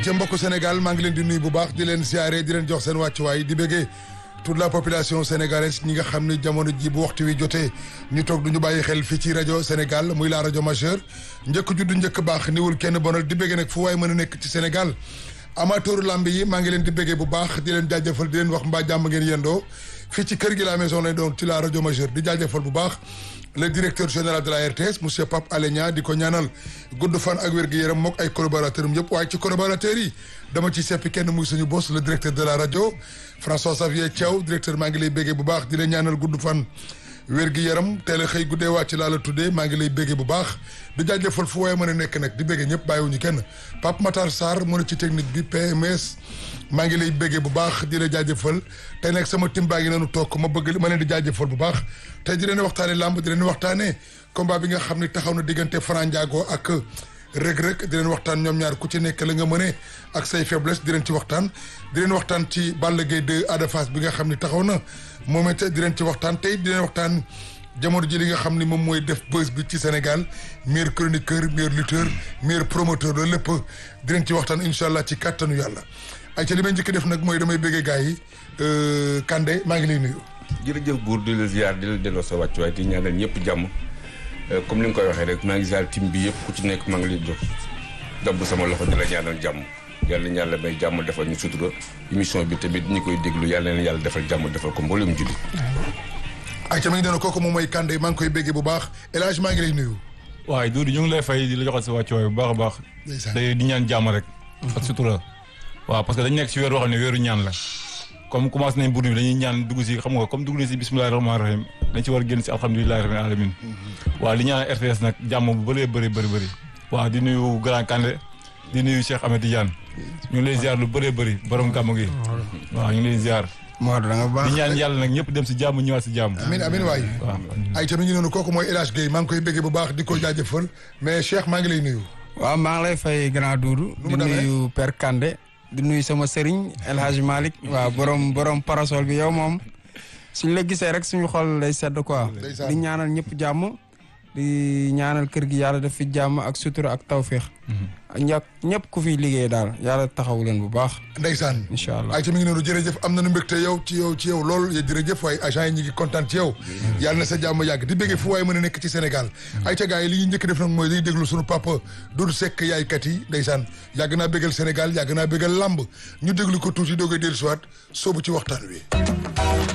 ca mbokku Sénégal maa ngi leen di nuyu bu baax di leen siyaare di leen jox seen wàccuwaay di bëggee toute la population sénégalaise ñi nga xam ne jamono ji bu waxtu wi jotee ñu toog du ñu bàyyi xel fii ci rajo Sénégal muy la rajo majeure njëkk juddu njëkk baax niwul kenn bonal di bëggee nag fu waay mën a nekk ci Sénégal amateur lamb yi maa ngi leen di bëggee bu baax di leen jaajëfal di leen wax mbaa jàmm ngeen yendoo fii ci kër gi la maison lay doon ci la rajo majeure di jaajëfal bu baax le directeur général de la RTS monsieur Pape Alé Niang di ko ñaanal gudd fan ak wér-gu-yaram mook ay collaborateurs am yëpp waaye ci collaborateurs yi dama ci seppi kenn muy suñu boss le directeur de la rajo François Xavier Thiaw directeur maa ngi lay béggee bu baax di la ñaanal gudd fan wér-gi-yaram teel a xëy guddee wàcc laa la tuddee maa ngi lay béggee bu baax di jaajëfal fu waaye mën a nekk nag di béggee ñëpp bàyyiwuñu kenn Pape Matar Sarr mu ne ci technique bi PMS maa ngi lay béggee bu baax di la jaajëfal tey nag sama tim baa ngi noonu toog ma bëgg ma leen di jaajëfal bu baax tey di leen waxtaane làmb di leen waxtaane combat bi nga xam ne taxaw na diggante Franc Ndiago ak Reug Reug di leen waxtaan ñoom ñaar ku ci nekk la nga mëne ak say faiblesse di leen ci waxtaan di leen waxtaan ci Balla Gaye 2 Ada Fass bi nga xam ne taxaw na moom it di leen ci waxtaan tey di leen waxtaan jamono ji li nga xam ni moom mooy def buzz bi ci Sénégal meilleur chroniqueur meilleur lutteur meilleur promoteur loolu lépp di leen ci waxtaan incha allah ci kàttanu yàlla ay ca li may njëkk def nag mooy damay bëggee gars yi Kande maa ngi lay nuyu. jërëjëf buur di la ziar di la delloo sa wàccuwaay di ñaanal ñëpp jàmm comme ni nga koy waxee rek maa ngi ziar tim bi yëpp ku ci nekk maa ngi lay jox dabb sama loxo di la ñaanal jàmm yàlla na yàlla may jàmm defal ñu sutura émission bi tamit ñi koy déglu yàlla na yàlla defal jàmm defal ko mboolem julli. ay ca mi ngi doon kooku moom mooy Kande maa ngi koy béggee bu baax El Hadj maa ngi lay nuyu. waaye Doudou ñu ngi lay fay di la joxal sa wàccuwaay bu baax a baax. day di ñaan jàmm rek. ak sutura. waaw parce que dañu nekk si weer boo xam ne weeru ñaan la. comme commencé nañ burdu bi dañuy ñaan dugg si xam nga comme dugg nañ si bismillahi rahmaani rahim dañ ci war a génn si alhamdulilahi rabbil alamin waaw di ñaan RTS nag jàmm bu bëree bëri bëri bëri waaw di nuyu Grand Kandé di nuyu Cheikh Ahmed Tidiane ñu ngi lay ziar lu bëree bëri borom gàmm gi waaw ñu ngi lay ziar Maodo da nga baax di ñaan yàlla nag ñëpp dem si jàmm ñëwaat si jàmm amin amin waay waaw ay ca mi ngi noonu kooku mooy El Hadj Gueye maa ngi koy béggee bu baax di ko jaajëfal mais Cheikh maa ngi lay nuyu waaw maa ngi lay fay grand Doudou Nu di mu demee? nuyu Père Kandé di nuyu sama sëriñ El Hadj Malick waaw borom borom parasol bi yow moom suñ la gisee rek suñu xol lay sedd quoi Ndeysaan. di ñaanal ñëpp jàmm di ñaanal kër gi yàlla def fi jàmm ak sutura ak tawféex ak ñàkk ñëpp ku fi liggéey daal yàlla taxawu leen bu baax ndeysaan incha allah ay ca mi ngi noonu jërëjëf am nañu mbégte yow ci yow ci yow lool jërëjëf waaye agent yi ñu ngi kontaan ci yow yàlla na sa jàmm yàgg di béggee fu waaye mën a nekk ci Sénégal ay ca gars yi li ñuy njëkk def nag mooy dañuy déglu suñu papa Doudou Seck yaaykat yi ndeysaan yàgg naa béggal Sénégal yàgg naa béggal làmb ñu déglu ko tuuti doogay dellu siwaat soobu ci waxtaan wi